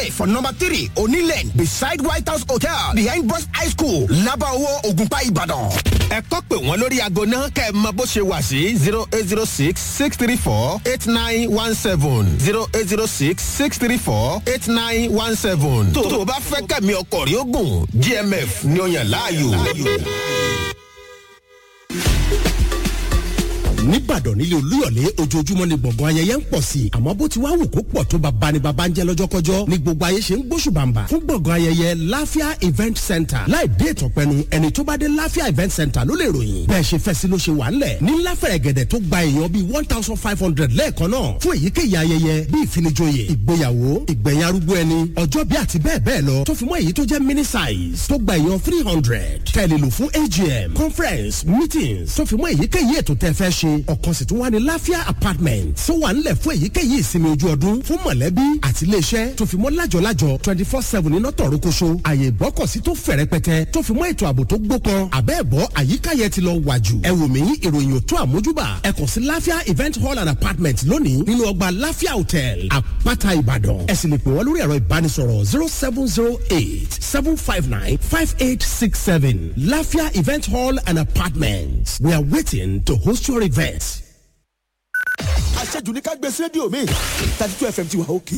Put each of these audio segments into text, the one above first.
stay for number three onílẹ̀ beside white house hotel behind boys high school labawo ogunpa ìbàdàn. ẹ kọ́ pé wọ́n lórí aago náà kẹ́ ẹ mọ bó ṣe wà sí zero eight zero six six three four eight nine one seven zero eight zero six six three four eight nine one seven. tó o bá fẹ́ kẹ́mi ọkọ̀ rí ogun gmf ni ó yàn láàyò. nìbàdàn nílé olúyọ̀lé ojoojúmọ́ ni gbọ̀ngàn ayẹyẹ ń pọ̀ sí i àmọ́ bó ti wá wù kó pọ̀ tó bàbá ni bàbá ń jẹ́ lọ́jọ́kọ́jọ́ ni gbogbo ayé ṣe ń gbóṣùbàǹbà fún gbọ̀ngàn ayẹyẹ láfíà event center láì dé ìtọ̀pẹ́nu ẹni tó bá dé láfíà event center ló lè ròyìn bẹ́ẹ̀ ṣe fẹ́ sí ló ṣe wà ńlẹ̀ ní láfẹ̀rẹ̀ gẹ̀dẹ̀ tó gba èèyàn bíi one thousand five hundred lẹ́ẹ̀kan náà fún èyíkéyìí ayẹyẹ bíi ìfinijoyè ìgbéyàwó ìgbẹ̀yìn arúgbó ẹni ọjọ́ bí àti bẹ́ẹ̀ bẹ́ẹ̀ lọ tó fi mọ́ èyí tó jẹ́ mini size tó gba èèyàn three hundred tẹ̀lé lò fún agm conference meetings tó fi mọ́ èyíkéyìí ètò tẹ́ fẹ́ ṣe ọ̀kan sì tún wà ní láfíà apartment tó wà ńlẹ̀ fún èyíkéyìí ìsinmi ojú ọdún fún mọ̀lẹ́bí àti iléeṣẹ́ tó fi mọ́ lájọ̀lájọ̀ twenty four seven iná tọ̀rọ̀ koṣo àyè ìgbọ́kọ̀sí tó fẹ̀ rẹpẹtẹ tó fi mọ́ ètò ààbò tó gbópọn àbẹ́ẹ̀bọ́ àyíká yẹn ti lọ wà jù ẹ wò mí ìròyìn òtún àmójúbà ẹ kàn sí láfíà event hall and apartment lónìí nínú ọgbà láfíà hotel àpáta ìbàdàn ẹ sì lè pè wọ́n lórí ẹ̀rọ ìbánisọ̀rọ̀ zero seven zero eight seven five nine five eight six seven láfíà event hall and apartment we are waiting to host your event àṣejù ní ká gbé sí rédíò mi thirty two fm ti wà òkè.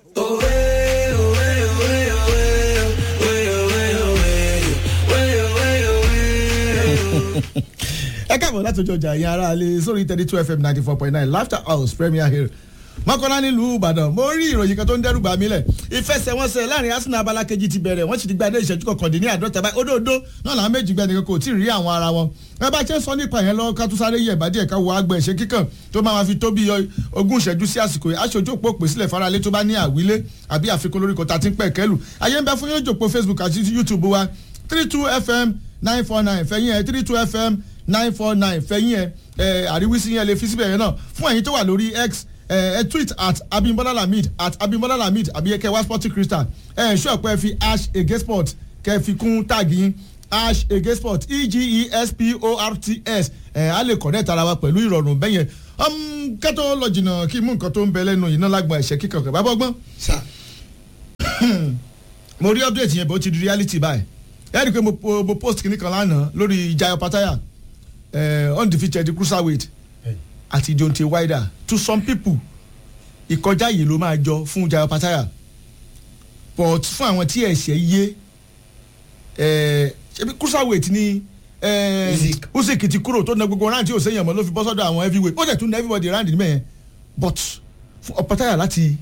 ẹ káàbọ̀ láti ojú ọjà yẹn ara lè sórí thirty two fm ninety four point nine laughter house premier hill mọ́kànlá nílùú ìbàdàn mo rí ìròyìn kan tó ń dẹ́rù bà mí lẹ̀ ìfẹsẹ̀wọnsẹ̀ láàrin arsenal abala kejì ti bẹ̀rẹ̀ wọ́n sì ti gba ilé ìṣẹ́jú kọkàndín ní àádọ́ta báyìí òdòdó náà làwọn méjì gbẹ́ nìkan kò tí ì rí àwọn ara wọn ẹ bá ṣe ń sọ nípa yẹn lọ ká tó sáré yẹ ìbàdí ẹ̀ka wo àgbẹ̀ ìṣe kíkàn tó máa fi tó bí ogún ìṣẹ́jú sí àsìkò yìí aṣojú òpó pè sílẹ̀ faralé tó bá ní àwílé àbí àfikún lórí kọta tí ń pẹ̀ kẹ́lù ayé ń bẹ fún yóò jòpó facebook àti youtube wa three two fm nine four nine fẹ̀yìn ẹ̀ three two fm nine four nine fẹ̀yìn ẹ̀ àríwísí yẹn lè fi síbẹ̀ yẹn náà fún ẹ̀yin tó wà lórí x ẹ uh, tweet at abimbola lamid at abimbola lamid àbí ẹ kẹ wá sporting crystal ẹ ẹ ṣọ́ pé fi ash ege sport kẹ fi kún táàgì yín ash ege sport e g e s p o r t s ẹ á lè connect ara wa pẹ̀lú ìrọ̀rùn bẹ́yẹn kẹ́tọ́ lọ jìnnà kí mú nǹkan tó ń bẹ lẹ́nu iná lágbọ̀n ẹ̀ṣẹ̀ kíkan kẹ̀ bá bọ́gbọ́n. mo rí update yẹn bó ti di reality báyìí ẹ rí i pé mo post kìnnì kan lánàá lórí jayo pataya undefeated cruiserweight àti deontay wilder to some people ìkọjá yìí ló máa jọ fún jayo pataya but fún àwọn tí ẹ̀ṣẹ̀ yé ṣebí cruiserweight ni usyk ti kúrò tó na gbogbo round tí ò sẹ́yìn ọmọ ló fi bọ́ sọ́dọ̀ àwọn heavyweight ó dẹ̀ tún na everybody round ní mẹ́yẹn but fún pataya láti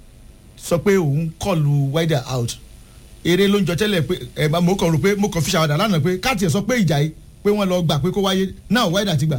sọ pé òun kọlu wilder out eré ló ń jọ tẹ́lẹ̀ pé ẹ̀ mo kàn rò pé mo kàn fi ṣàwádà lánàá pé káàtì ẹ̀ sọ pé ìjà yìí pé wọ́n lọ gbà pé kó wáyé náà wilder ti gbà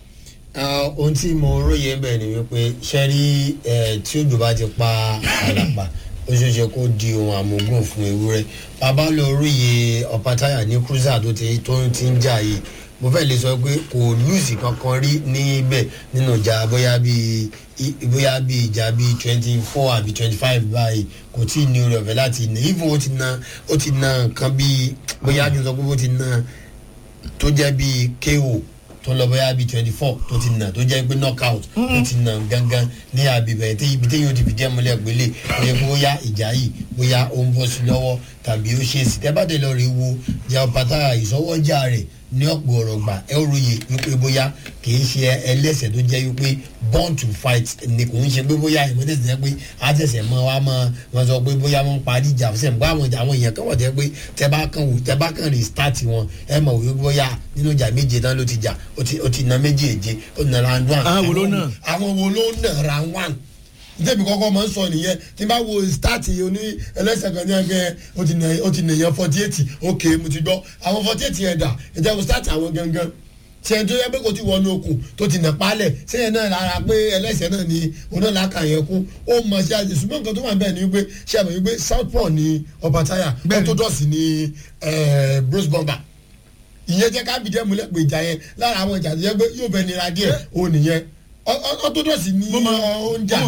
ohun tí mo róye ń bẹ̀ ni wípé ṣẹ́rí tí òjò bá ti pa àlàpà ó ṣeé ṣe kó di ohun àmúgùn fún ewúrẹ́ bàbá lọ róye ọ̀pátáyà ní cruiser tó ti tó ti ń jà yìí mo fẹ́ lè sọ pé kò lùsì kankan rí níbẹ̀ nínú ìjà bóyá bíi bóyá bíi ìjà bíi twenty four àbí twenty five báyìí kò tí ì ní orí ọ̀fẹ́ láti nà even ó ti na ó ti na nǹkan bíi bóyá kí n sọ pé ó ti na tó jẹ́ bíi ko tó lọ bóyá bíi twenty four tó ti nà tó jẹ́ pé knockout tó ti nà gangan ní àbíbẹ̀ tí ibi téyàn ti fi jẹ́ mọ́lẹ̀ pélé ó yẹ kó bóyá ìjà yìí bóyá ó ń bọ́ sí lọ́wọ́ tàbí ó ṣe sí tẹ́bàtẹ́ lọ rí wo jẹ́ pátá ìsọwọ́jà rẹ̀ ní ọ̀pọ̀ ọ̀rọ̀ gbà ẹ ó ròyè wípé bóyá kìí ṣe ẹlẹ́sẹ̀ tó jẹ́ wípé born to fight ni kò ń ṣe pé bóyá ìmọ̀tẹ́sẹ̀ jẹ́ pé àtẹ̀sẹ̀ mọ́ wa mọ́ wọn sọ pé bóyá wọ́n parí ìjà fún sẹ́yìn bá àwọn àwọn èèyàn kan wọ̀ jẹ́ pé tẹ́ bá kàn wò tẹ́ bá kàn restart wọn ẹ mọ̀ wípé bóyá nínú ìjà méje tán ló ti jà ó ti na méjèèje ó na round one. àwọn wo ló nà. àwọn wo ló nà round one débi kọ́kọ́ máa ń sọ nìyẹn tí n bá wo start oní ẹlẹ́sẹ̀ kan ní ẹgbẹ́ ó ti nìyẹn forty eight ok mo ti gbọ́ àwọn forty eight yẹn dà ìjẹ́ mo start àwọn gangan tí ẹni tó yẹ pé kò ti wọnú okùn tó ti nà pálẹ̀ sẹ́yìn náà lára pé ẹlẹ́sẹ̀ náà ni onílàkà yẹn kú ó mọ̀ sí àjẹ ṣùgbọ́n nǹkan tó wà bẹ́ẹ̀ ni wípé ṣe àmọ̀ wípé southpaw ni ọba táyà orthodox ni bruce bomber ìyẹn jẹ́ ká bìjẹ́ múlẹ̀ pé ìjà yẹn lára àwọn ìjà tó yẹ pé yóò bẹ nira díẹ̀ ó nìyẹn orthodox ni oúnjà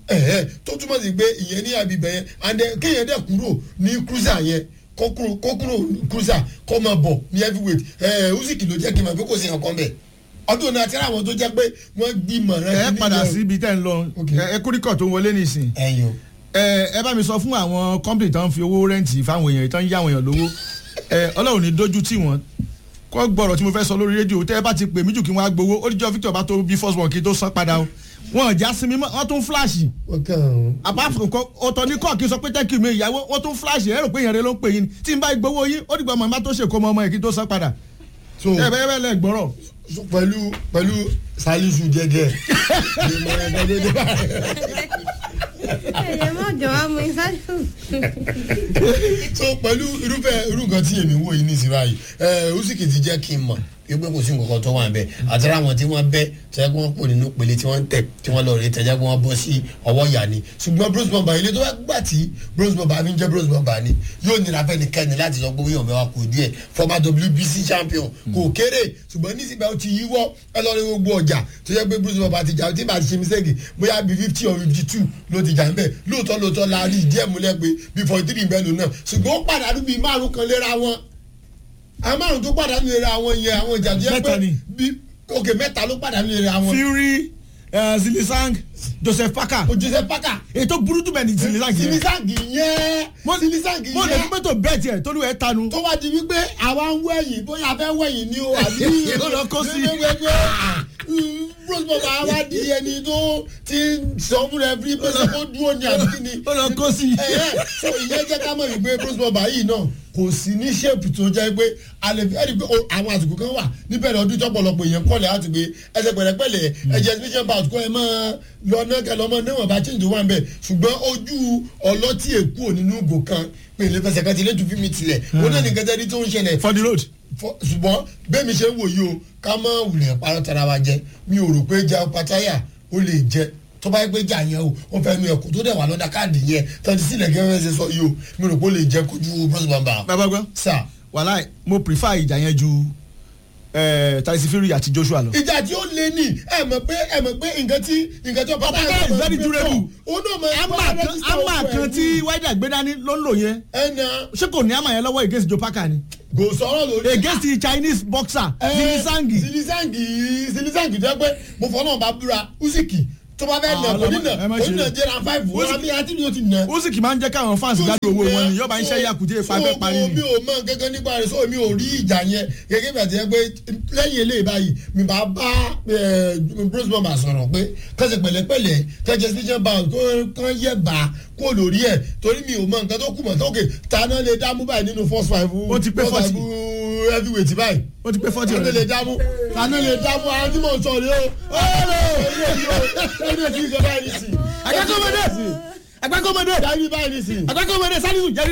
tó túmọ̀ sí pé ìyẹn ní àbíbẹ̀ yẹn and kéèyàn dẹ̀ kúrò ní cruiser yẹn kó kúrò cruiser kó máa bọ̀ ní heavyweight usyk ló jẹ́ kí n máa fi kó sí ọkàn bẹ̀ ọdún náà àtẹ́rẹ́ àwọn tó jẹ́ pé wọ́n gbìmọ̀ rẹ. ẹ padà sí ibi tẹ́ ń lọ ẹ kórìkọ̀ tó ń wọlé nìsín. ẹyin o ẹ ẹ bá mi sọ fún àwọn company tó ń fi owó rẹ́ǹtì fáwọn èèyàn tó ń yá àwọn èèyàn lówó ẹ ọlọ́run ní dójú tì wọ́n kọ́ gbọ́rọ̀ tí mo fẹ́ sọ lórí rédíò tẹ́ ẹ bá ti pè mí jù kí wọ́n á gbowó ó díjọ́ Victor bá tó bí first one kí tó san padà o wọn ò já sinmi mọ́ wọ́n tún flash wọ́n kàn án. apart from kọ ọ̀tọ̀ ní kọ́ kí n sọ pé thank you mi ìyàwó wọ́n tún flash ẹ rò pé èèyàn rẹ ló ń pè yín ni tí n bá gbowó yín ó dìgbà ọmọ mi bá tó ṣèkó ọmọ ọmọ yẹn kí n tó san padà so ẹ bẹ́ẹ̀ bẹ́ẹ̀ lẹ gbọ́rọ̀ so pẹ̀lú pẹ̀lú salisu jẹjẹ. ẹ̀yẹ má jọ wá mú ìsájú. so pẹ̀lú irúfẹ́ irú nǹkan tí èmi wò yìí ní ìsìn báyìí ẹ usiki ti jẹ́ kí n mọ̀ pé kò sí nǹkan kan tó wà ń bẹ̀ àtàrà àwọn tí wọ́n bẹ́ tẹ́lẹ̀ kí wọ́n pò nínú pele tí wọ́n ń tẹ̀ tí wọ́n lọ rí tẹ́lẹ̀ kí wọ́n bọ́ sí ọwọ́ ìyá ni ṣùgbọ́n bronze bomber ilé tó wá gbà tí bronze bomber fi ń jẹ́ bronze bomber ni yóò nira fẹ́ nìkẹ́ni láti sọ pé wíyàn mẹ́wàá kò díẹ̀ former WBC champion kò kéré ṣùgbọ́n nísìgbà ó ti yíwọ́ ẹ lọ rí gbogbo ọjà tó yẹ pé bronze bomber ti jà tí màá ti ṣe mistake bóyá bí fifty or fifty two ló ti jà ń bẹ̀ lóòótọ́ lóòótọ́ la rí ìdí ẹ̀ múlẹ̀ pé bí forty three bẹ́ẹ̀ lò náà ṣùgbọ́n ó pàdánù bíi márùn kan léra wọn àwọn márùn tó pàdánù léra wọn yẹn àwọn ìjà tó yẹ Mẹ́ta pé ni. bí òkè mẹ́ta ló pàdánù léra wọn Fury eh, Zilisang Joseph Parker ojúṣe pàkà ètò burú jù bẹ́ẹ̀ ni Zilisang yẹn silisangi yẹn silisangi mo lè fi yẹn mọ́tò bẹ́ẹ̀ tiẹ̀ tó lù ẹ́ tanu tó wá di wípé àwa ń wẹ̀yìn bóyá a fẹ́ wẹ̀yìn ni o àbí Ó lọ kó sí. rose baba wa di ẹni tó ti sọ fún rẹ fi pé sọ dúró ní àbí kí ni ó lọ kó sí. ẹ̀ẹ́ so ìyẹn jẹ́ ká mọ̀ wípé rose baba yìí náà kò sí ní ṣéèpù tó jẹ́ pé alẹ́ fi ẹ̀rí pé o- àwọn àsìkò kan wà níbẹ̀rẹ̀ ọdún tọ́pọ̀lọpọ̀ èèyàn kọ́lẹ̀ láti gbé ẹsẹ̀ pẹ̀lẹ́pẹ̀lẹ́ ẹ̀jẹ̀ exhibition bout kọ́ ẹ máa lọ náà kẹ́ lọ́mọ níwọ̀n bá change wà ń bẹ̀ ṣùgbọ́n ojú ọlọ́tí èkó nínú ìgò kan pèlè fẹsẹ̀ kan ti lé tu fi mi tilẹ̀ wọn náà ní kẹtẹ́rí tó ń ṣẹlẹ̀ for the road. fọ- ṣùgbọ́n bẹ́ẹ̀ mi ṣe ń wò yìí o ká má wulẹ̀ parọ́ tara wa jẹ mi ò rò pé ja pataya ó lè jẹ tó bá yẹ pé jà yẹn o wọn fẹẹ nu ẹkọ tó dẹ̀ wà lọ́dà káàdì yẹn tọ́jú sílẹ̀ gẹ́gẹ́ ṣe sọ yìí o mi ò rò pé ó lè jẹ kojú bros bamba. bàbá gbọ́ sà wàhálà mo prefer ìjà yẹn ju eh, Tyson Fury àti Joshua lọ. ìjà tí ó lé ní ẹ mọ̀ pé ẹ mọ̀ pé nǹkan tí nǹkan tí ọba Pataya is very durable. ó náà mọ̀ ama kan ama kan tí Wilder gbé dání ló ń lò yẹn ẹnà ṣé kò ní ama yẹn lọ́wọ́ against Joe Parker ni kò sọ̀rọ̀ lórí. against the Chinese boxer Eh, Zilisangi. silisangi silisangi jẹ́ pé mo fọ́ náà bá búra usiki tó bá fẹ́ Ah, nà ọlọ́mọ- onínà ẹ má ṣe onínà é. jẹ́ra five wọ́n Usyk- àbí àti ni o ti nà. Usyk máa ń jẹ́ káwọn fans gbádùn owó wọn ni yọba ń ṣe yakute ipa fẹ́ parí mi ni. ò mọ gẹ́gẹ́ nípa rẹ̀ sọ mi ò rí ìjà yẹn gẹ́gẹ́ bí àti ẹ pé lẹ́yìn eléyìí báyìí mi bá bá bruce bamba sọ̀rọ̀ pé kẹ́sẹ̀ pẹ̀lẹ́pẹ̀lẹ́ kẹ́sẹ̀ special bound kán yẹ bá kó lórí ẹ̀ torí mi ò mọ nǹkan tó kù mọ̀ tókè tàná lè dámú báyìí nínú first five Ó ti pé first 40. five heavyweight báyìí ó ti pé forty tàná lè ọ̀rẹ́. dámú tàná lè dámú àwọn tí mò ń sọ rèé o ọ̀rẹ́ ọ̀rẹ́ kí n kẹ́ báyìí nìsín agbákọ́mọdé agbákọ́mọdé dábì báyìí nìsín agbákọ́mọdé salisu jẹ́rìí.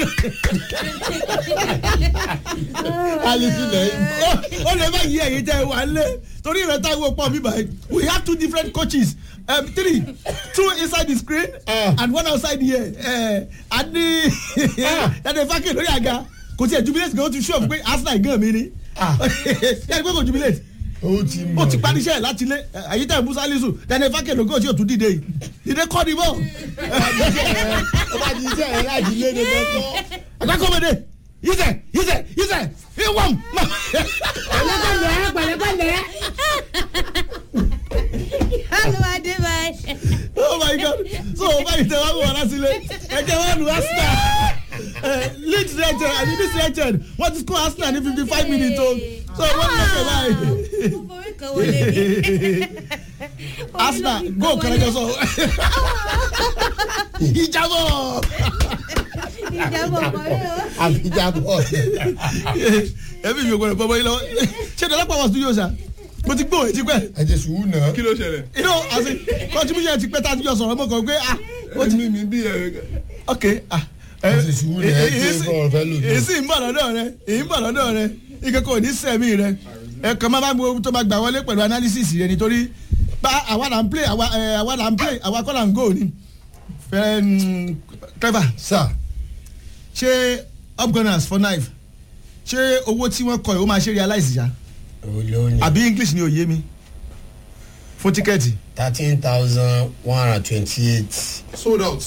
alisi lẹ́yìn. ó lè má yí ẹ̀yin tẹ́ ẹ wà lé torí rẹ̀ tá a wò pọ̀ mi báyìí we have two different coaches um, three two inside the screen Ah. and one outside here uh, and the dade fake lórí àga kò tiẹ̀ jubilate gan o ti sure pé Arsenal gan mi ni Ah. yẹ́nì pé kò jubilate ó ti mọ̀ ó ti parí iṣẹ́ ẹ̀ láti lé àyítẹ́ musa lisu dade fake lóko tí o tún dìde yìí dìde kọ́ ni bọ́ ó bá ti iṣẹ́ ẹ̀ láti lé ní lọ́tọ́. agbákọ́mọdé yíṣẹ́ yíṣẹ́ yíṣẹ́ ìwọ̀n pẹ̀lẹ́pẹ̀lẹ́ pẹ̀lẹ́pẹ̀lẹ́. olùwàdé báyìí. oh my god so báyìí tẹ wá wọ láti lé ẹjẹ wọn lu arsenal leeds united àti leeds united wọn ti score arsenal ní fifty five minutes o so wọn lè ṣe báyìí mo forí kan wọlé mi. arsenal go kẹrẹjọ sọ ìjábọ̀ ìjábọ̀ parí o. àfijábọ̀ ẹbí mi ò gbọdọ̀ bọ́ bọ́ yín lọ́wọ́ ṣé dọ́là pàwọ́ studio sa mo ti gbọ́ ètí pẹ́ ẹ jẹ sùúrù náà. kí ló ṣẹlẹ̀. you know as in contribution ti pẹ́ tá a ti jọ sọ̀rọ̀ mọ́ kàn pé ah ó ti mímí bí ẹ. ok ah Ẹ ti sùúrù rẹ̀, ẹ gbé bọ́ọ̀lù fẹ́ lò ní. èsì ń bọ̀ lọ́dọ̀ rẹ èyí ń bọ̀ lọ́dọ̀ rẹ ike kò ní sẹ́mi rẹ ẹ kàn máa bá gbogbo tó máa gbà wọlé pẹ̀lú analysis rẹ nítorí bá àwa là ń play àwa ẹ, àwa là ń play àwa kọ́ là ń go ni fẹ́ mm, Trevor sà ṣé upgunners for knife ṣé owó tí wọ́n kọ ẹ̀ ó máa ṣe realize ya olóyún àbí English ni ò yé mi fún tíkẹ́ẹ̀tì thirteen thousand one hundred twenty eight. sold out.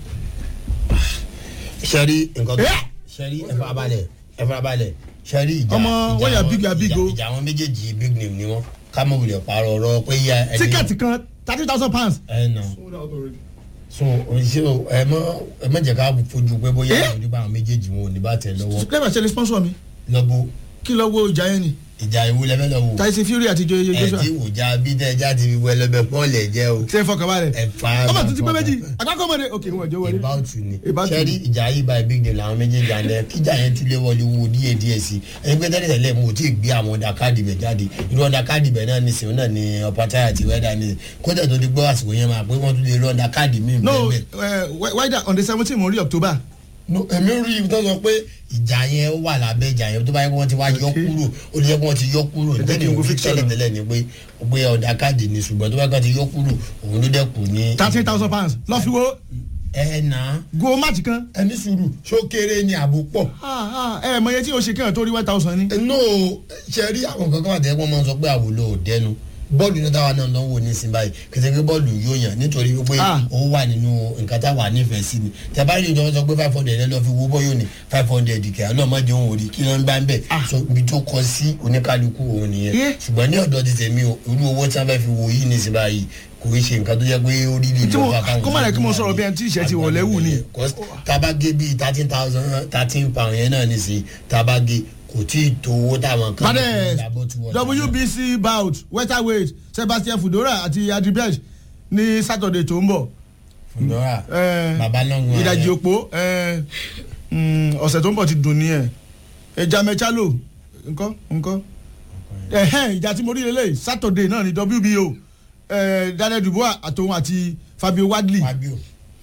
sẹ́rí nǹkan tó Eh! sẹ́rí ẹ fara balẹ̀ ẹ fara balẹ̀ sẹ́rí ìjà Ọmọ, ìjà wọ́n yà wọn- big, yà big ìjà- o. ìjà àwọn méjèèjì big name ni wọ́n ká mọ̀ wulẹ̀ parọ́ ọ̀rọ̀ pé yá ẹni tíkẹ́ẹ̀tì kan thirty thousand pounds ẹ nà sold out already. so ṣé ẹ mọ ẹ mọ jẹ ká fojú pé bóyá Eh? àwọn oníbà àwọn méjèèjì wọn ò ní bá tẹ lọ́wọ́ clever ṣe lè sponsor mi lọ́bù kí lọ wo ìjà yẹn ni ìjà ìwú lẹ́fẹ́ lọ́wọ́ tyson fury àti joe ẹ joshua tí wò já bí tẹ já ti fi wọ ẹlẹ́bẹ̀ pọ́ọ̀lù ẹ̀ jẹ́ o ṣe é fọkàn balẹ̀ ẹ fa ọmọ tuntun pé méjì àgbákọ́mọdé òkè wọn jọ wọlé ìbáwùtù ni About to. sẹ́rí ìjà yìí báyìí big deal làwọn méjèèjì àná kíjà yẹn tún lé wọlé wo díẹ̀ díẹ̀ sí ẹni pé tẹ́lẹ̀ tẹ́lẹ̀ mo ti gbé àwọn ọ̀dà káàdì bẹ̀ jáde irú ọ̀dà káàdì bẹ̀ náà ní sèwọ́n náà ní ọ̀pátá àti wẹ́dà ní kódà tó ti gbọ́ àsìkò yẹn máa pé wọ́n tún lè rí ọ̀dà káàdì míì no bẹ́ẹ̀ uh, wider on the seventeen mo rí october no èmi rí ibi tó sọ pé ìjà yẹn wà lábẹ́ ìjà yẹn tó bá yẹ kí wọ́n ti wá yọ Okay. kúrò ó lè yẹ kí wọ́n ti yọ kúrò Ẹ jẹ́ kí tẹ́lẹ̀ n wo òun picture tẹ́lẹ̀ náà. tẹ́lẹ̀ ni pé pé ọ̀dà káàdì ni ṣùgbọ́n tó bá yẹ kí wọ́n ti yọ kúrò òun ló dẹ́kun ní. thirteen thousand pounds lọ fi wo ẹ nà á go match kan ẹni sùúrù ṣó kéré ni àbò pọ̀. Ah, ah, ẹ mọ iye tí o ṣe kéèyàn tó rí one thousand ni. no ṣe rí àwọn kankan wà tẹ́lẹ̀ wọ́n máa ń sọ pé àwòlò ò dẹnu bọ́ọ̀lù náà táwa náà lọ́wọ́ ní sin báyìí kìtẹ́ pé bọ́ọ̀lù yóò yàn nítorí wípé Ah. ó wà nínú nǹkan táwa nífẹ̀ẹ́ sí ni tẹ́bá rí ìjọba sọ pé five hundred ẹ lọ́ọ́ fi wo bọ́yọ̀ ní five hundred kẹ́ ẹ náà má jẹun òrì kí ló ń bá ń bẹ̀ so ibi tó kọ sí oníkálukú òun nìyẹn Yeah. ṣùgbọ́n ní ọ̀dọ́ ti tèmi o irú owó tí wọ́n fẹ́ fi wo yìí ní sin báyìí kò í ṣe nǹkan tó jẹ́ pé ó rí lè Tí mo- lọ́ọ́ fà káwọn kó má lẹ̀ kí mo sọ̀rọ̀ bí ẹni tí ìṣẹ́ ti wọ̀ lẹ́wù ni. tabage bíi thirteen thousand thirteen pound yẹn náà ní sí tabage kò tí ì tó owó táwọn kan Padẹ ìyàbọ̀ tí wọ́n dá. WBC bout welterweight Sebastian Fudora àti Adribej ní Saturday tó ń bọ̀. Fúndọ́rà Eh, bàbá lọ́ngùn ìdajì òpó eh, mm, ọ̀sẹ̀ tó ń bọ̀ ti dùn ní ẹ̀ ẹja mẹ́chálò nǹkan nǹkan ẹ̀hẹ́n ìjà tí mo rí lélẹ̀ Saturday náà ní WBO eh, Daniel Dubois àtòun àti Fabio Wadley Fabio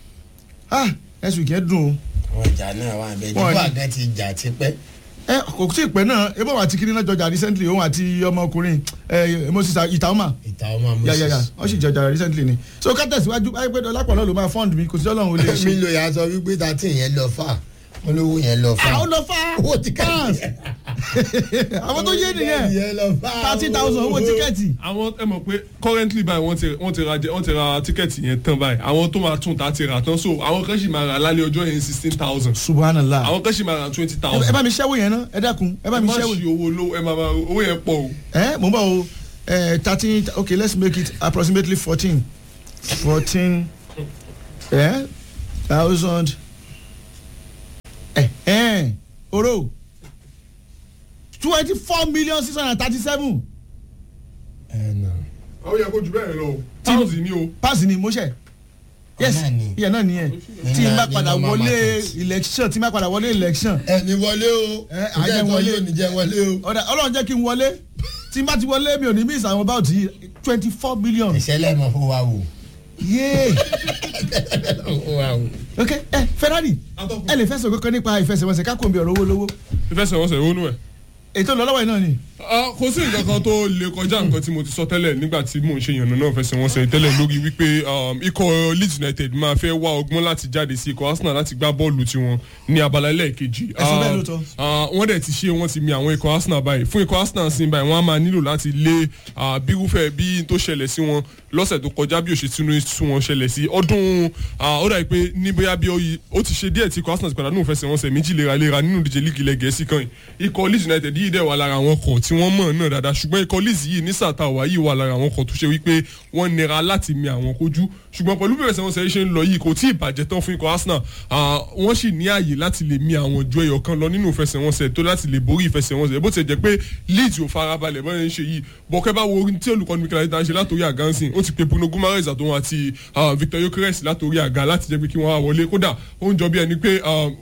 ah next week yẹn dùn o àwọn ìjà náà wà bẹ́ẹ̀ Wọ́n nígbà ní- gan ti jà tipẹ́ ẹ kò tí ì pẹ́ náà ebó àti kiri náà jọjà recently òun àti ọmọkùnrin ẹ Moses Itaoma ìta ọmọ ya ya ya moses. wọ́n sì jọjà recently ni so ká tẹ̀síwájú báyìí pé ọlápọ̀ náà ló máa fund mi kò sí ọlọ́run ò lè mi ṣe. lo ìyá sọ wípé thirteen yẹn lọ fà wọn lówó yẹn lọ fà. àwọn lọ fa owó tíkẹ́ẹ̀tì fans àwọn tó yé nìyẹn yẹn lọ fà. thirty thousand owó tíkẹ́ẹ̀tì. àwọn ẹ mọ̀ pé currently báyìí wọ́n ti wọ́n ti ra jẹ wọ́n ti ra tíkẹ́ẹ̀tì yẹn tán báyìí àwọn tó máa tún ta ti rà tán so àwọn kan sì máa rà lálẹ́ ọjọ́ yẹn sixteen thousand subhanallah àwọn kan sì máa rà twenty ẹ thousand bá mi ṣẹ́wó yẹn náà ẹ dákun ẹ bá ẹ mi má ṣẹ́wó ṣe owó lówó ẹ máa máa owó yẹn pọ̀ o. ẹ mò ń bọ̀ o thirteen okay let's make it approximately fourteen fourteen thousand oro twenty four million six hundred and thirty seven ẹ nà. àwọn yẹn kó ju bẹ́ẹ̀ lọ o pounds ni o. pass ni mo ṣe yes Ọ̀nà ni. ìyẹn náà nìyẹn tí n bá ní padà normal wọlé market. election tí n bá padà wọlé election ẹ ní wọlé o Ẹ, ǹjẹ́ àjẹ́ ìtọ́ wọlé. yóò ní jẹ́ wọlé o. ọ̀dà ọlọ́run jẹ́ kí n wọlé tí n bá ti wọlé mi ò ní miss àwọn about yìí twenty four billion ìṣẹ̀lẹ̀ mọ̀ fún wa wò. yéé fún wa wò. ok ẹ Ferrari Atọ́kùn. ẹ lè fẹsẹ̀ kankan nípa ìfẹsẹ̀wọnsẹ̀ ká kò ń bí ọ̀rọ̀ owó lówó ìfẹsẹ̀wọnsẹ̀ ronú ẹ̀. ètò ìlọ́lọ́wọ́ yìí náà ni Ah, kò sí nǹkan kan tó lè kọjá nǹkan tí mo ti sọ tẹ́lẹ̀ nígbà tí mò ń ṣe ìyànnà náà fẹsẹ̀ wọn sẹ́yìn tẹ́lẹ̀ lórí wípé um, ikọ̀ Leeds United máa fẹ́ wá ọgbọ́n láti jáde sí ikọ̀ Arsenal láti gbá bọ́ọ̀lù tiwọn ní abala ẹlẹ́ẹ̀kejì. Ẹ sọ bẹ́ẹ̀ Ah, lóòótọ́. ah, wọ́n dẹ̀ ti ṣe wọ́n ti mi àwọn ikọ̀ Arsenal báyìí fún ikọ̀ Arsenal sí báyìí wọ́n á máa nílò láti lé ah, bírúfẹ́ bí n tó ṣẹlẹ̀ sí wọn lọ́sẹ̀ tó kọjá bí òṣètúnú sún wọn ṣẹlẹ̀ sí ọdún ah, ó dàbí pé ní bóyá bí ó- ó ti ṣe díẹ̀ tí ikọ̀ Arsenal ti padà nínú ìfẹsẹ̀wọnsẹ̀ méjì léraléra nínú ìdíje líìgì ilẹ̀ Gẹ̀ẹ́sì kan yìí ikọ̀ Leeds United yìí dẹ̀ wà lára àwọn ọkọ̀ tí wọ́n mọ̀ náà dáadáa ṣùgbọ́n ikọ̀ Leeds yìí ní sàtà wà yìí wà lára àwọn ọkọ̀ tó ṣe wípé wọ́n nira láti mi àwọn kojú ṣùgbọ́n pẹ̀lú bí ìfẹsẹ̀wọnsẹ̀ yìí ṣe ń lọ yìí kò tí ì bàjẹ́ tán fún ikọ̀ Arsenal ah, wọ́n sì ní ààyè láti lè mi àwọn ju ẹyọ kan lọ nínú ìfẹsẹ̀wọnsẹ̀ tó láti lè borí ìfẹsẹ̀wọnsẹ̀ bó ti jẹ́ pé Leeds ò farabalẹ̀ bọ́n ṣe yìí bọ́kẹ́ bá wo orin tí olùkọ́ni Mikel Arteta ń ṣe látòrí àga ń sìn ó ti pe Bruno Guimaraes àtòun àti ah, Victor Gyökeres látòrí àga láti jẹ́ pé kí wọ́n wá wọlé kódà ó ń jọ bí ẹni pé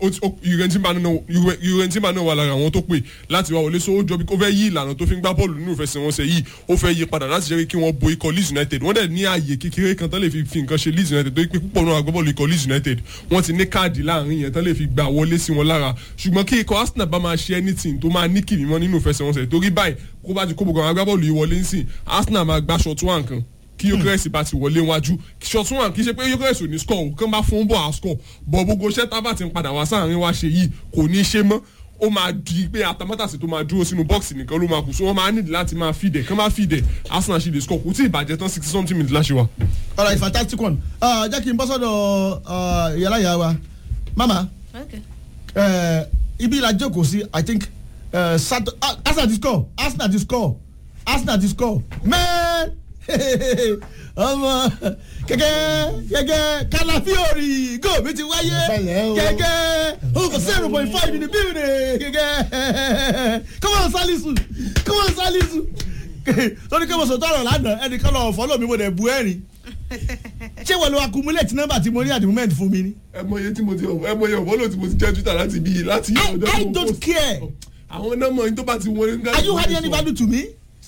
Juventus náà wà lára àwọn tó pè láti wá wọlé so ó jọ bí ó fẹ́ yí ìlànà tó fi ń gbá bọ́ọ̀lù nínú ìfẹsẹ̀wọnsẹ̀ yìí ó fẹ́ yí padà láti jẹ́ pé kí wọ́n bo ikọ̀ Leeds United wọ́n dẹ̀ ní ààyè kékeré kan tán lè fi fi nǹkan ṣe Leeds United tó yí pé púpọ̀ náà agbábọ́ọ̀lù ikọ̀ Leeds United wọ́n ti ní káàdì láàrin yẹn tán lè fi gbà wọlé sí wọn lára ṣùgbọ́n kí ikọ̀ Arsenal bá máa ṣe anything tó máa ní kìmí mọ́ nínú ìfẹsẹ̀wọnsẹ̀ torí báyìí kó bá ti kó gbogbo àwọn agbábọ́ọ̀lù yìí wọlé ń sìn Arsenal máa gbá short one kan kí Gyökeres bá ti wọlé wájú short one kì í ṣe pé Gyökeres ò ní score o kán bá fún bọ̀ à score bọ̀ gbogbo iṣẹ́ tá a bá ti ń padà wá sáàrin wa ṣe yìí kò ní í ṣe mọ́ ó máa di pé atamátàsí tó máa dúró sínú bọ́ọ̀sì nìkan ló máa kù so wọ́n máa nídìí láti máa fìdẹ̀ kán máa fìdẹ̀ Arsenal ṣe lè score kò tí ì bàjẹ́ tán sixty something minutes láṣẹ wa. alright fantastic one Ah, jẹ́ kí n bọ́ sọ́dọ̀ ah, ìyálà ìyá wa mama Okay. eh, ibi la jókòó sí i think uh, Sato, ah, Arsenal ti score Arsenal ti score Arsenal ti score man ọmọ gẹ́gẹ́ gẹ́gẹ́ kalafiori go mi ti wáyé Pẹ̀lẹ́ o. gẹ́gẹ́ over seven point five in the building gẹ́gẹ́ come on salisu come on salisu torí kí mo sọ tọrọ lánàá ẹnìkan lọ fọlọ mi mo dẹ̀ bu ẹ̀rín ṣé wọ́n lo accumulate number tí mo ní at the moment fún mi ni. ẹ mọ iye tí mo ti ẹ mọ iye ọ̀bọ̀lọ̀ tí mo ti jẹ́ twitter láti bí láti I- ọjọ́ I tí mo don't post. care. àwọn nọ́mọ̀ yín tó bá ti wọlé. are you adding any value to me?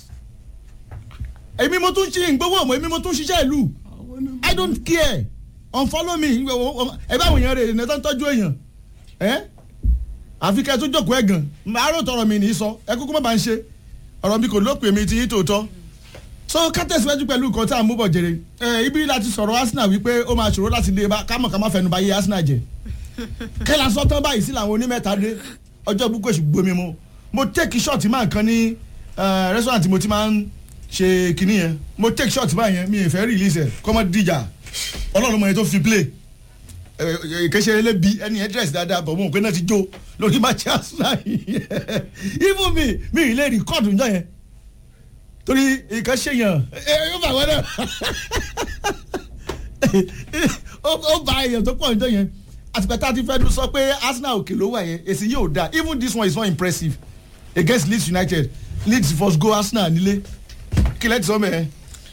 èmi mo tún ṣe ìgbówó ọmọ èmi mo tún ṣiṣẹ́ ìlú i don't care unfollow me ẹ bá àwọn èèyàn rẹ̀ ẹ̀ tó ń tọ́jú èèyàn ẹ́ àfi kẹ́ ẹ tó jókòó ẹ̀ gan àárò tọrọ mi nìí sọ ẹ kúkú má bá ń ṣe ọ̀rọ̀ mi kò lópin mi ti yí tòótọ́ so ká tẹ̀síwájú pẹ̀lú nǹkan tá à ń mú bọ̀ jèrè ẹ ibi láti sọ̀rọ̀ arsenal wípé ó máa ṣòro láti lè bá kámọ̀ ká má fẹnu bá yé arsenal jẹ kẹ́lá sọ tán báyìí sí làwọn onímẹ́ta dé ọjọ́ búkú èṣù gbomi mu mo take shot máa kan ní eh, restaurant mo ti máa ń ṣe kinní yẹn mo take shot báyìí yẹn mi ì fẹ́ release ẹ̀ kọ́mọ́ díjà ọlọ́run mọ̀ yẹn tó fi play ìkéṣe elébi ẹni ẹ dress dáadáa bọ̀ mo mọ̀ pé náà ti jó lórí match arsenal yìí even mi mi ì lè record njọ́ yẹn torí nǹkan ṣèyàn ẹ yóò bá wọn náà ó ó ba èèyàn tó pọ̀ njọ́ yẹn àtìpẹ́ tá a ti fẹ́ dún sọ pé arsenal òkè ló wà yẹn èsì yóò dáa even this one is not impressive against leeds united leeds first go arsenal nílé kí lẹ́tì sọ mẹ́ẹ̀.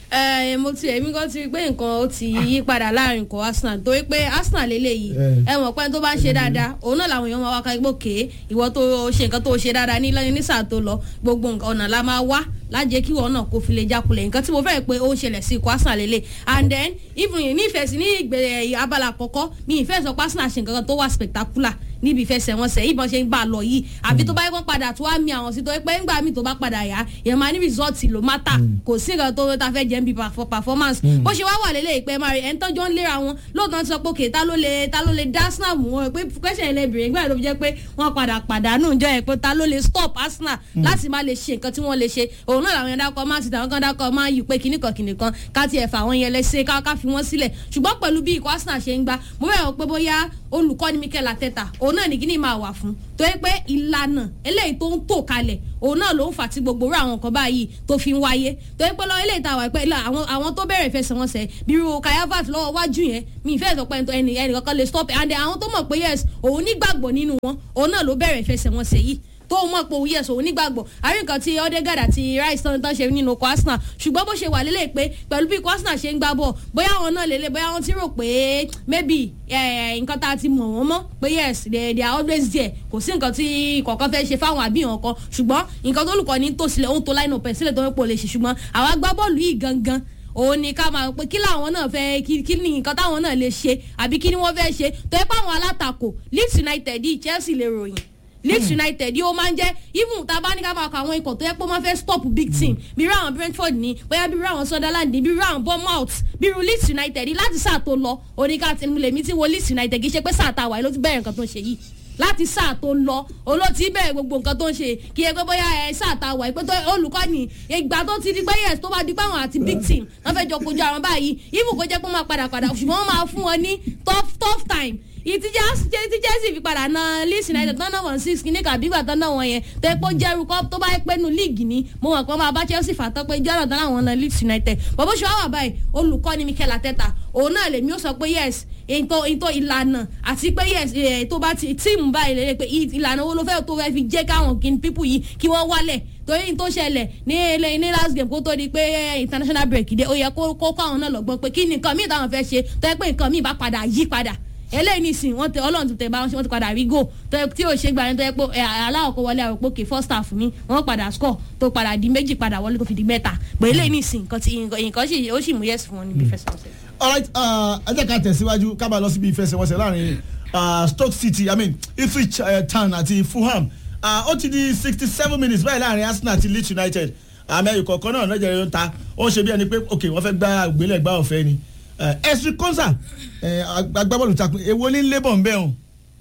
ẹ mo ti èmi kan ti rí pé nǹkan ó ti yí padà láàrin nǹkan arsenal torí pé arsenal lélẹ́yìí Eh. ẹ mọ̀ pé tó bá ń ṣe dáadáa òun náà làwọn èèyàn máa wá ká gbòkè ìwọ tó ṣe nǹkan tó ṣe dáadáa ní lẹ́yìn nísà tó lọ gbogbo nǹkan ọ̀nà la máa wá lájẹ kí wọn náà kó fi lè jákulẹ̀ nǹkan tí mo fẹ́ pé ó ń ṣẹlẹ̀ sí ikọ̀ arsenal lélẹ̀ and then even ní ìfẹ́ sí ní ìgbẹ́ abala àkọ́kọ́ mi ìfẹ́ sọ pé arsenal ṣe nǹkan kan tó wà spectacular níbi ìfẹsẹ̀wọnsẹ̀ ìbọn ṣe ń bá a lọ yìí àbí tó bá yẹ kó padà tó wá mi àwọn sí tó yẹ pé ńgbà mi tó bá padà yá yẹn máa ní rìsọ́ọ̀tì ló má tà kò sí nǹkan tó ta fẹ́ jẹ́ ń bi perf- performance bó ṣe wá wà lélẹ̀ ìpẹ́ máa rí ẹni tọ́jọ́ ń léra wọn lóòótọ́ ti sọ pé òkè ta ló lè ta ló lè dá arsenal mú wọn pé question yẹn lè bèrè nígbà tó fi jẹ́ pé wọ́n padà pàdánù jọ yẹn pé ta ló lè stop arsenal láti má lè ṣe nǹkan tí wọ́n lè ṣe òun náà làwọn yẹn dákọ̀ máa ti tàwọn kan dákọ̀ máa yí pé kíníkan kíníkan ká tiẹ̀ fà wọ́n yẹn lẹ́sẹ̀ ká ká fi wọ́n sílẹ̀ ṣùgbọ́n pẹ̀lú bí ikọ̀ arsenal ṣe ń gbá mo bẹ̀rẹ̀ wọ́n pé bóyá olùkọ́ni mikel ateta òun náà ní kíní máa wà fún tó yẹ pé ìlànà eléyìí tó ń tò kalẹ̀ òun náà ló ń fà tí gbogbo orú àwọn nǹkan báyìí tó fi ń wáyé tó yẹ pé lọ eléyìí tá a wà pé ilà àwọn àwọn tó bẹ̀rẹ̀ ìfẹsẹ̀wọnsẹ̀ bírú kayavat lọ́wọ́ wájú yẹn mi ìfẹ́ sọ pé ẹni ẹnì kankan lè stop it and then àwọn tó mọ̀ pé yes òun nígbàgbọ́ nínú wọn òun náà ló bẹ̀rẹ̀ ìfẹsẹ̀wọnsẹ̀ yìí tó mọ̀ pé òun yẹ̀sọ̀ onígbàgbọ́ àrí nǹkan tí Odegaard àti Rice tán tán ṣe nínú ọkọ̀ Arsenal ṣùgbọ́n bó ṣe wà lélẹ̀ pé pẹ̀lú bí ikọ̀ Arsenal ṣe ń gbá bọ̀ bóyá àwọn náà lélẹ̀ bóyá wọ́n ti rò pé maybe eh, nǹkan tá a ti mọ̀ wọ́n mọ́ pé yes they, they are always there kò sí nǹkan tí kọ̀ọ̀kan fẹ́ ṣe fáwọn àbíyàn kan ṣùgbọ́n nǹkan tó lùkọ́ ní tòsílẹ̀ òun tó line up ẹ̀ sílẹ̀ tó ń pò lè ṣe ṣùgbọ́n àwọn agbábọ́ọ̀lù yìí gangan òun ni ká máa pé kí làwọn náà fẹ́ kí kí ni nǹkan táwọn náà lè ṣe àbí kí ni wọ́n fẹ́ ṣe tó yẹ pé àwọn alátakò Leeds United yìí Chelsea lè ròyìn Leeds United yìí ó máa ń jẹ́ even tá a bá ní ká máa kọ àwọn ikọ̀ tó yẹ pé wọ́n fẹ́ stop big team bí irú àwọn Brentford ní bóyá bí irú àwọn Sunderland ní bí irú àwọn Bournemouth bí irú Leeds United ní láti sáà tó lọ oníkà tí mo lè mí tí wo Leeds United kì í ṣe pé sáà tá a wà yìí ló ti bẹ̀rẹ̀ nǹkan tó ń ṣe yìí láti sáà tó lọ olóòtí bẹ̀rẹ̀ gbogbo nǹkan tó ń ṣe kí ẹ pé bóyá ẹ sáà tá a wà pé olùkọ́ ni ìgbà tó ti di pé yes tó bá di pé àwọn àti big team wọ́n fẹ́ jọ kojú àwọn báyìí even kó jẹ́ pé wọ́n máa padà padà ṣùgbọ́n wọ́n máa fún wọn ní tough tough time ìtìjà tí Chelsea fi padà na Leeds United tán náà wọ́n six kìíní kàbí ìgbà tán náà wọ́n yẹn tó pé jẹ́rú kọ́ tó bá pẹ́ nu league ni mo mọ̀ pé wọ́n máa bá Chelsea fà tán pé jọ́nà tán láwọn na Leeds United bọ́bọ́ ṣe wá wà báyìí olùkọ́ni Mikel Arteta òun náà lèmi ó sọ pé yes ètò ètò ìlànà àti pé yes tó bá ti tíìmù báyìí lè pé ìlànà wo ló fẹ́ tó fẹ́ fi jẹ́ káwọn kí people yìí kí wọ́n wálẹ̀ torí tó ṣẹlẹ̀ ní ilé ní last game kó tó di pé international break dé ó yẹ kó kó àwọn náà lọ́gbọ́n pé kí ni nǹkan míì táwọn fẹ́ ṣe tó yẹ pé nǹkan míì bá padà yí padà eléyìí nìsín wọn tẹ Ọlọ́run tó tẹ bá wọn ṣe wọn ti padà rí goal tí o ṣe gbà yẹn tó yẹ pé aláwọ̀ kó wọlé àròpọ̀ kè first half mi wọn padà score tó padà di méjì padà wọlé tó fi di mẹ́ta pé eléyìí nìsín nǹkan tí nǹkan sì ó sì mú yẹ́sì fún wọn níbi ìfẹsẹ̀wọnsẹ̀. alright ẹ jẹ́ ká tẹ̀síwájú ká bá lọ síbi ìfẹsẹ̀wọnsẹ̀ láàrin Stoke City I mean Ipswich uh, Town àti Fulham ó ti di sixty seven minutes báyìí láàrin Arsenal àti Leeds United àmì ẹ̀yìn kọ̀ọ̀kan náà lọ́jà yóò ta ó ń ṣe bí ẹni pé ok wọ́n fẹ́ gbá ògbélẹ̀gbá ọ̀fẹ́ ni ẹ̀sùn kọ́nsà agbábọ́ọ̀lù takùn èwo ní labour ń bẹ̀ hàn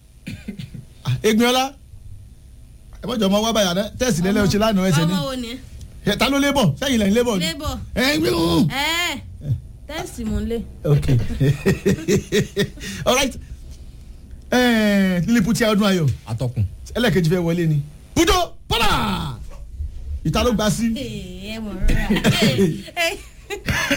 Egbinola ẹ mọ̀jọ̀ ọmọ wa báyà tẹ́sí lẹ́lẹ́ o ṣe lánàá ẹsẹ̀ ni ọmọ wo ni. ta ló labour sẹ́yìn lẹ́yìn labour ni labour ẹ gbé hàn. ẹ tẹ́sí mò ń lé. ok alright lílí putia ọdún ayọ̀ atọ́kùn. ẹlẹ́kejì fẹ́ wọlé ni pujo pọ́lá ìta ló gba sí ẹ mọ̀ rárá